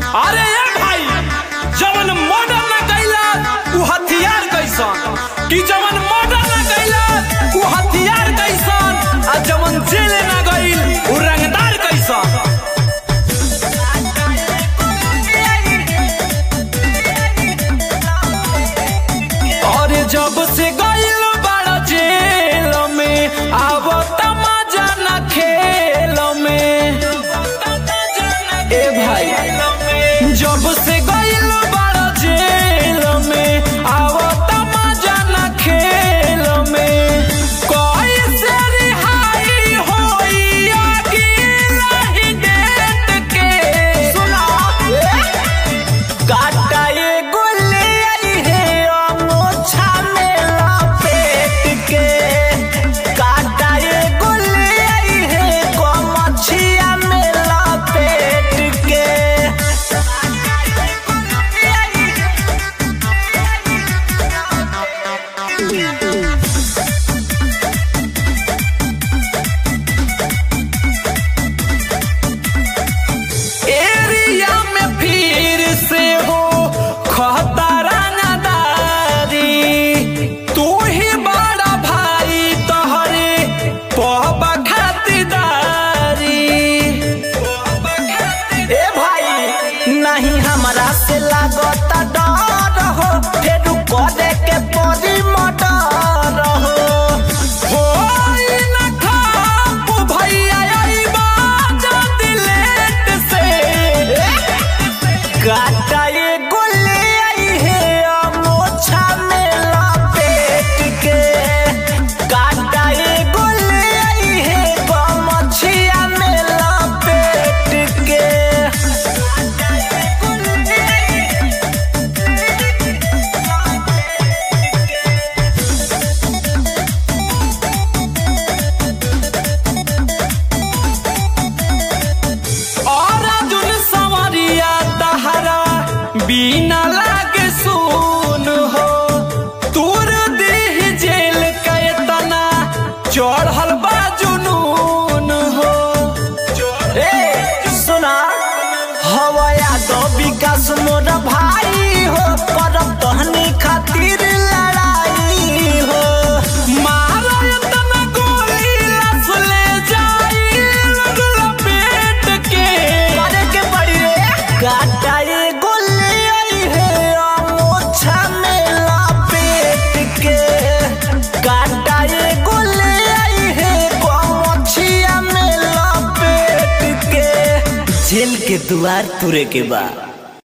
अरे ए भाई जवन मर्डर ना कैला उ हथियार कैसन कि जवन मर्डर ना कैला उ हथियार कैसन आ जवन जेल ना गइल उ रंगदार कैसन और जब से गइल बड़ा जेल में आब मजा न खेल में ए भाई जब से गइल बड़ा जेल में आब मजा न खेल में कैसे रिहाई होई अगिला डेट के सुना काटा ये गोले आई है अमोछा में लपेट के काटा ये गोले आई है गमछिया में लपेट के एरिया में फिर से हो खतरा नदारी तू ही बड़ा भाई तोहरे पहबा खातिरदारी ए भाई नहीं हमरा से लागता डर हो फेर करे के परी मर्डर हो होई न खाप भैया अइबा जल्दी लेट से काटा ये गोले आई है अमोछा में लपेट के काटा ये गोले आई है गमछिया में लपेट के और अर्जुन संवरिया तहरा बिना लागे सुन हो तूर देह जेल के तना चढ़ल बा जुनून हो ए सुना हवया दो विकास मोर भाई हो करब तहनी खातिर लड़ाई हो मारो इतना गोली लस ले जाई लपेट के करे के पड़ी रे काटा ये गोले आई है अमोछा में लपेट के काटा ये गोले आई है गमछिया में लपेट के जेल के द्वार तुरे के बाद